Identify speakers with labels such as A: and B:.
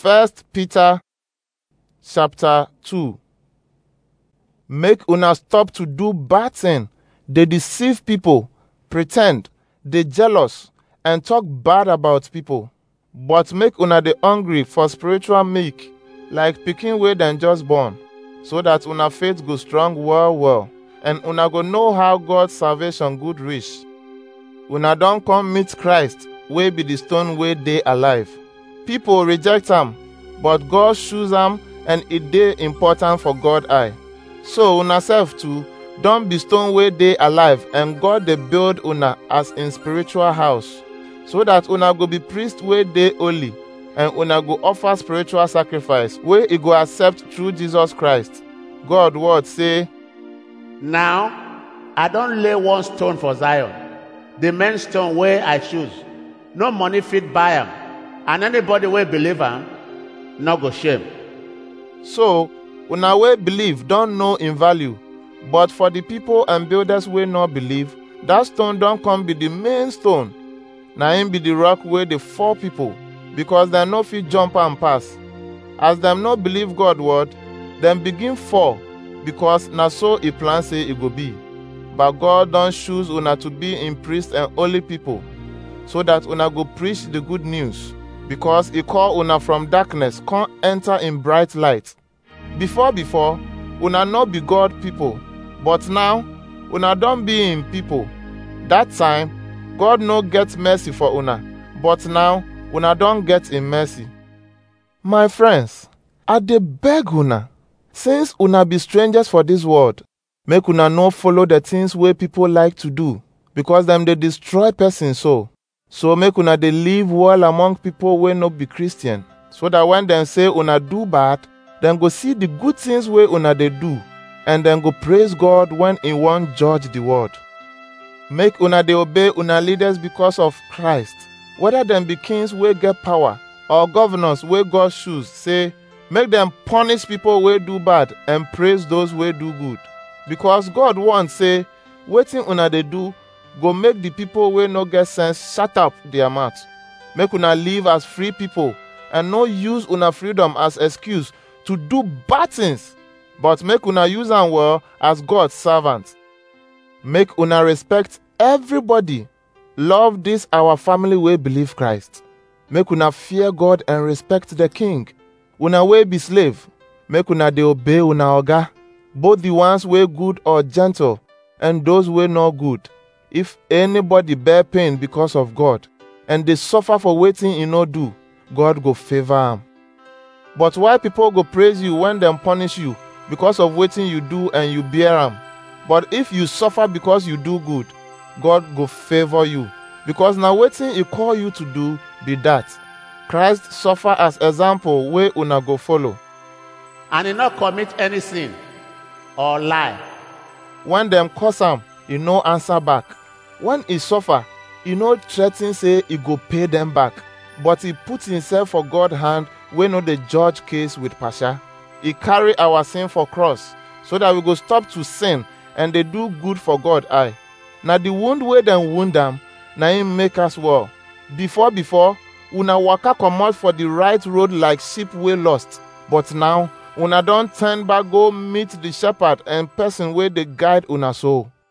A: First Peter chapter 2 Make una stop to do bad thing, dey deceive people, pretend, dey jealous, and talk bad about people. But make una dey hungry for spiritual milk, like pikin wey dem just born, so that una faith go strong well well, and una go know how God's salvation good reach. Una don come meet Christ, wey be the stone wey dey alive. People reject am, but God choose am and e dey important for God eye. So una sef too don be stone wey dey alive and God dey build una as in spiritual house, so that una go be priest wey dey holy and una go offer spiritual sacrifice wey e go accept through Jesus Christ. God word say,
B: Now, I don lay one stone for Zion, the main stone wey I choose. No money fit buy am, and anybody wey believe am no go shame.
A: So, una wey believe don know im value, but for the people and builders wey no believe, that stone don come be the main stone. Na im be the rock wey dey fall people, because dem no fit jump am pass. As dem no believe God word, dem begin fall, because na so e plan say e go be. But God don choose una to be im priest and holy people, so that una go preach the good news, because e call una from darkness come enter in bright light. Before before, una no be God people, but now una don be im people. That time, God no get mercy for una, but now una don get im mercy. My friends, I dey beg una, since una be strangers for this world, make una no follow the things wey people like to do, because dem dey destroy person soul. So make una dey live well among people wey no be Christian, so that when dem say una do bad, dem go see the good things wey una dey do, and dem go praise God when e wan judge the world. Make una dey obey una leaders because of Christ, whether dem be kings wey get power or governors wey God choose say make dem punish people wey do bad and praise those wey do good. Because God want say wetin una dey do go make the people wey no get sense shut up their mouth. Make una live as free people and no use una freedom as excuse to do bad things, but make una use am well as God's servant. Make una respect everybody. Love this our family wey believe Christ. Make una fear God and respect the king. Una wey be slave, make una dey obey una oga, both the ones wey good or gentle, and those wey no good. If anybody bear pain because of God, and dey suffer for wetin e no do, God go favor am. But why people go praise you when dem punish you because of wetin you do and you bear am? But if you suffer because you do good, God go favor you, because na wetin e call you to do be that. Christ suffer as example wey una go follow.
B: And he no commit any sin or lie.
A: When dem curse am, e no answer back. When e suffer, e no threa ten say e go pay dem back, but e put himself for God hand wey no dey judge case with partial. E carry our sin for cross, so that we go stop to sin and dey do good for God eye. Na the wound wey dem wound am, na im make us well. Before before, una waka comot for the right road like sheep wey lost, but now una don turn back go meet the shepherd and person wey dey guide una soul.